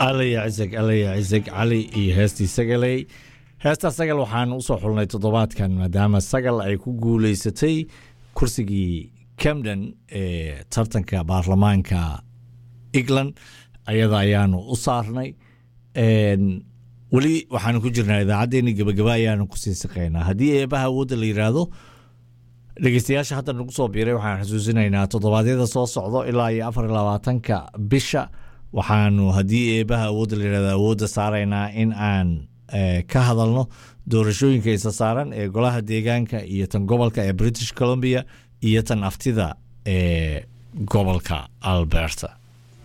alla yacizag alla yacizag cali iyo heestii sagaley heesta sagal waxaan usoo xulnay toddobaadkan maadaama sagal ay ku guuleysatay kursigii camden ee tartanka baarlamaanka england ayada ayaanu u saarnay weli waxaanu ku jirnaa idaacaddeenii gabagaba ayaanu kusii saqeynaa haddii eebaha awoodda la yidhaahdo dhegeystayaasha hadda nagu soo biiray waxaan xusuusinaynaa toddobaadyada soo socdo ilaa iyo afar iyo labaatanka bisha waxaanu haddii eebaha awoodda la yidhahdo awoodda saaraynaa in aan ka hadalno doorashooyinka isa saaran ee golaha deegaanka iyo tan gobolka ee british columbia iyo tan aftida ee gobolka alberta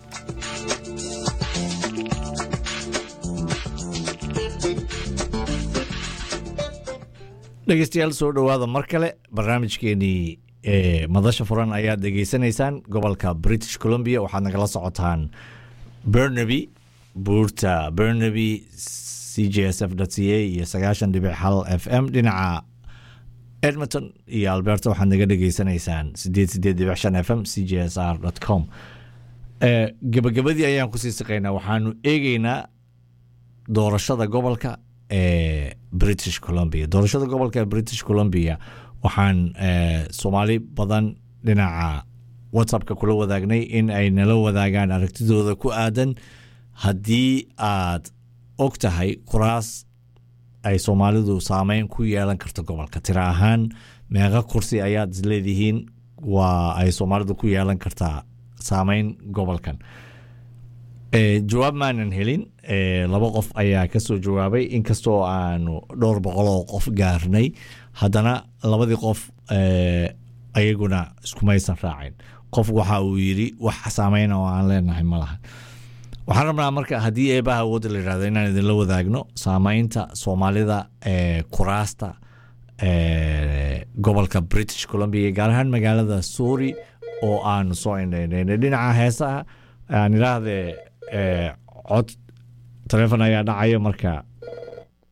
dhegeystayaal soo dhowaada mar kale barnaamijkeenii madasha furan ayaad dhegeysanaysaan gobolka british columbia waxaad nagala socotaan bernaby buurta bernaby c j s f c a iyo sagaashan dhibic hal f m dhinaca edmonton iyo alberta waxaad naga dhegeysanaysaan sideed sideed dhibic shan f m c j s r com gebagabadii ayaan kusii siqaynaa waxaanu eegeynaa doorashada gobolka ee british columbia doorashada gobolka ee british columbia waxaan soomaali badan dhinaca whatsappka kula wadaagnay in ay nala wadaagaan aragtidooda ku aadan haddii aad og tahay kuraas ay soomaalidu saameyn ku yeelan karto gobolka tira ahaan meeqa kursi ayaad isleedihiin waa ay soomaalidu ku yeelan kartaa saameyn gobolkan jawaab maanan helin laba qof ayaa kasoo jawaabay inkastoo aanu dhowr boqoloo qof gaarnay haddana labadii qof ayaguna iskumaysan raacin qof waxa uu yiri wax saameyn oo aan leenahay ma laha waxaan rabnaa marka haddii eebaha awoodda la yihahdo inaan idinla wadaagno saameynta soomaalida ee kuraasta gobolka british columbia gaar ahaan magaalada suuri oo aanu soo indhaynay dhinaca heesaha aan idhaahdee cod taleefon ayaa dhacaya marka